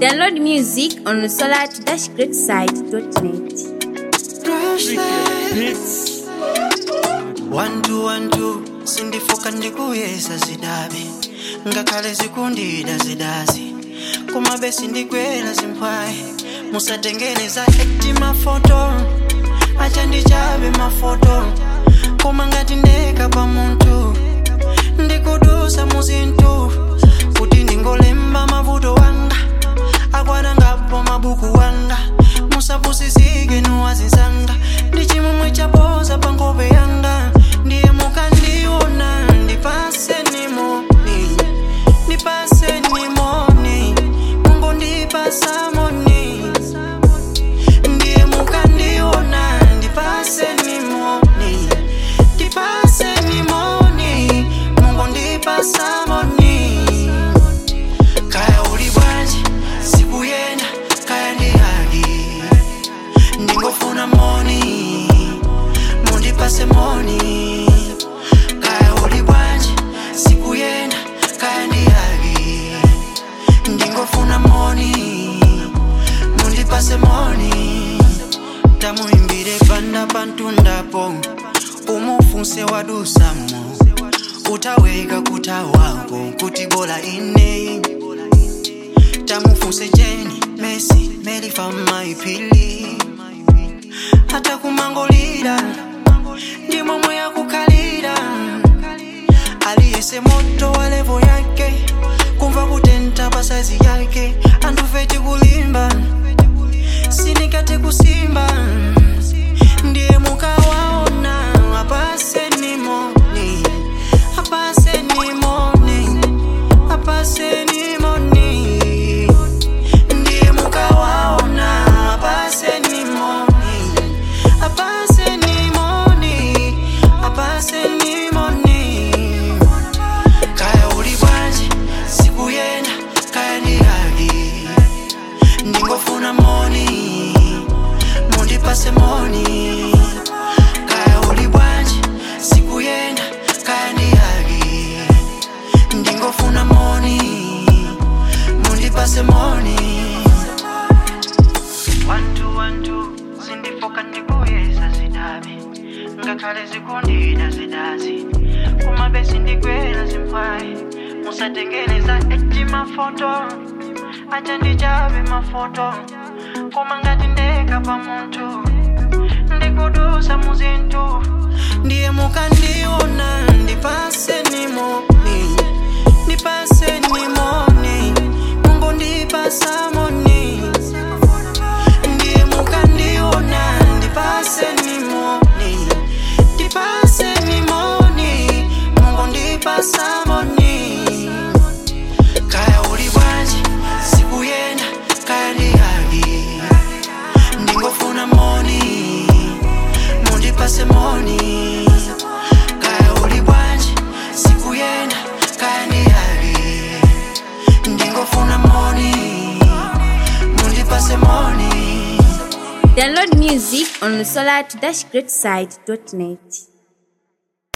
Download music on solar-greatside.net. One two one two sindifoka ndikuyesa zidabe ngakhale zikundida zidazi kumabe sindigwera zimpwayi musatengeneza ekti mafoto acha ndichabe mafoto koma ngati ndeka pa munthu ndikudusa muzinthu kuti ndingolemba mavuto wanga akwana ngapo mabuku wanga musapusisike nuwazinsanga ndi chimwemwe chapoza pa nkhope yanga ndiye mukandiona ndipase nimoni ndipase nimoni mungu ndipasa moni ndiye mukandiona ndipase nimoni ndipase nimoni mungu ndipasa moni kaya uli bwanji sikuyenda kaya ndi haki ndingofuna moni mundipase moni kaya uli bwanji sikuyenda kaya ndi haki ndingofuna moni mundipase moni tamuimbire panda pantundapo umufunse wadusamo utaweka kutawako kuti bola ine tamufunse jeni mesi melifa maipili hata kumangolira ndi momwe yakukhalira aliyese moto wa levo yake kumva kutenta pasazi yake andufeti kulimba sinikate kusimba ndiye mukawaona apase nimoni apase nimoni apase nimoni ndiye mukawaona apase nimoni apase nimoni apase nimoni kaya uli bwanji sikuyenda kaya ndi haki ndingofuna moni mundipase moni kaya uli bwanji sikuyenda kaya ndi haki ndingofuna moni mundipase moni wantu wantu sindifoka ndikuyesa zidabi ngakhale zikundida zidazi kumabe sindigwera zimpwayi musatengeneza eti mafoto acha ndichabe mafoto koma ngati ndeka pa munthu ndikudusa muzinthu ndiye mukandiona ndipase nimoni ndipase nimoni mungu ndipasa moni ndiye mukandiona ndipase nimoni ndipase nimoni mungu ndipasa moni kaya uli bwanji sikuyenda kaya ndi haki ndingofuna moni mundipase moni kaya uli bwanji sikuyenda kaya ndi haki ndingofuna moni mundipase moni Download music on solar-greatside.net.